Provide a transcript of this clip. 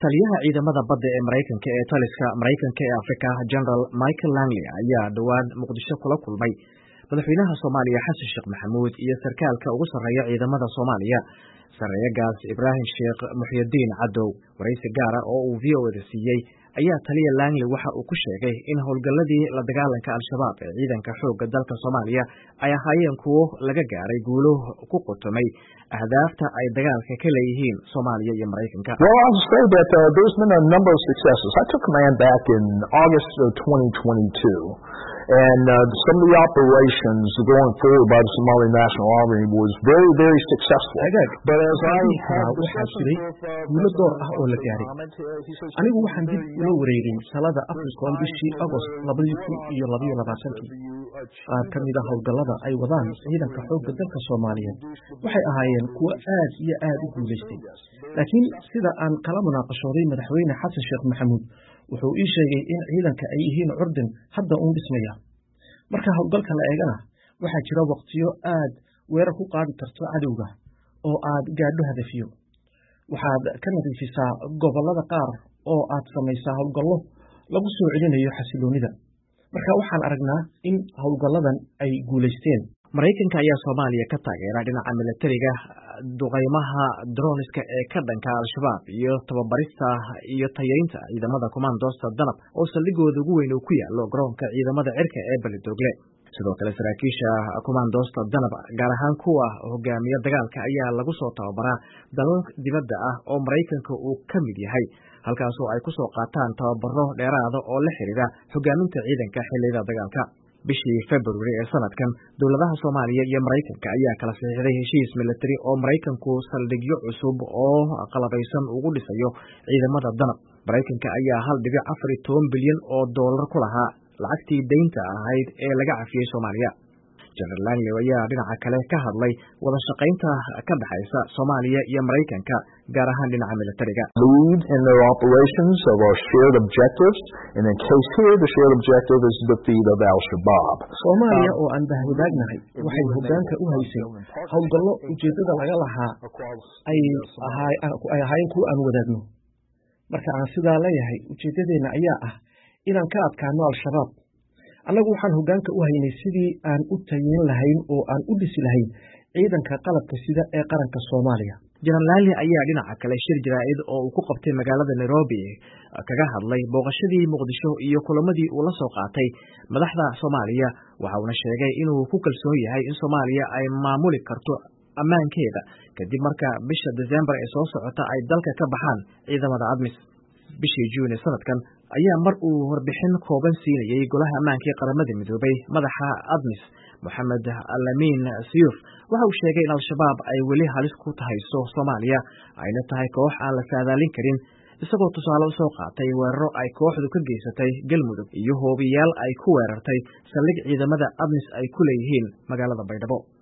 taliyaha ciidamada badda ee maraykanka ee taliska maraykanka ee afrika general michael langley ayaa dhowaan muqdisho kula kulmay madaxweynaha soomaaliya xasan sheekh maxamuud iyo sarkaalka ugu sarreeya ciidamada soomaaliya sareeyagaas ibraahim sheekh muxyidiin cadow waraysi gaara oo uu v o da siiyey ayaa taliya langley waxa uu ku sheegay in howlgalladii la dagaalanka al-shabaab ee ciidanka xoogga dalka soomaaliya ay ahaayeen kuwo laga gaaray guulo ku qotomay ahdaafta ay dagaalka ka leeyihiin soomaaliya iyo maraykanka Well, I'll say that uh, there's been a number of successes. I took command back in August of 2022, and uh, some of the operations going forward by the Somali National Army was very, very successful. Hagaag. But as I Waxaan had waxaa discussions jiray with, uh, guulo door ah oo la President gaaray. Mohammed, uh, he says, anigu "This waxaan is dib very ula young. wareegay talada There's africom times bishii when agost we're labadii kun on iyo labayo our labaatankii interview, uh, qaar ka mid a howlgallada ay wadaan ciidanka xoogga dalka soomaaliyeed waxay ahaayeen kuwo aad iyo aad u guulaystay laakiin sida aan kala munaaqashooday madaxweyne xasan sheekh maxamuud wuxuu ii sheegay in ciidanka ay yihiin curdin hadda uun dhismaya marka howlgalka la eegana waxaa jira waqtiyo aad weerar ku qaadi karto cadowga oo aad gaadho hadafiyo waxaad ka nadiifisaa gobollada qaar oo aad samaysaa howlgallo lagu soo celinayo xasiloonida marka waxaan aragnaa in howlgalladan ay guulaysteen maraykanka ayaa soomaaliya ka taageera dhinaca milatariga duqaymaha droniska ee ka dhanka al-shabaab iyo tababarista iyo tayaynta ciidamada komandoosta danab oo saldhigooda ugu weyn uu ku yaalo garoonka ciidamada cirka ee belidogle sidoo kale saraakiisha komandoosta danab gaar ahaan kuwa hogaamiya dagaalka ayaa lagu soo tababaraa dalal dibadda ah oo maraykanka uu ka mid yahay halkaasoo ay ku soo qaataan tababaro dheeraada oo la xidhiidha hogaaminta ciidanka xilliyada dagaalka bishii februari ee sanadkan dowladaha soomaaliya iyo maraykanka ayaa kala saxiixday heshiis militari oo maraykanku saldhigyo cusub oo qalabaysan ugu dhisayo ciidamada danab maraykanka ayaa hal dhibic afar iyo toban bilyan oo doolar ku lahaa lacagtii daynta ahayd ee laga cafiyey soomaaliya general langley ayaa dhinaca kale ka hadlay wada shaqaynta ka dhexaysa soomaaliya iyo maraykanka gaar ahaan dhinaca militariga lead in their operations of our shared objectives. And in case here, the shared objective is the defeat of Al-Shabaab. soomaaliya oo aan bahwadaagnahay waxay hoggaanka u haysay howlgallo ujeeddada laga lahaa ay ahaa- ay ahaayeen kuwa aan wadaagno marka aan sidaa leeyahay ujeeddadeenna ayaa ah inaan ka adkaano al-shabaab annagu waxaan hoggaanka u haynay sidii aan u tayin lahayn oo aan u dhisi lahayn ciidanka qalabka sida ee qaranka soomaaliya general langley ayaa dhinaca kale shir jaraa'id oo uu ku qabtay magaalada nairobi kaga hadlay booqashadii muqdisho iyo kulamadii uu la soo qaatay madaxda soomaaliya waxa uuna sheegay inuu ku kalsoon yahay in soomaaliya ay maamuli karto ammaankeeda kadib marka bisha desembar ee soo socota ay dalka ka baxaan ciidamada admis bishii juun ee sanadkan ayaa mar uu warbixin kooban siinayey golaha ammaanka ee qaramada midoobay madaxa admis moxamed alamin siyuf waxa uu sheegay in al-shabaab ay weli halis ku tahayso soomaaliya ayna tahay koox aan la saadaalin karin isagoo tusaale u soo qaatay weeraro ay kooxdu ka geysatay galmudug iyo hoobiyaal ay ku weerartay saldhig ciidamada admis ay ku leeyihiin magaalada baydhabo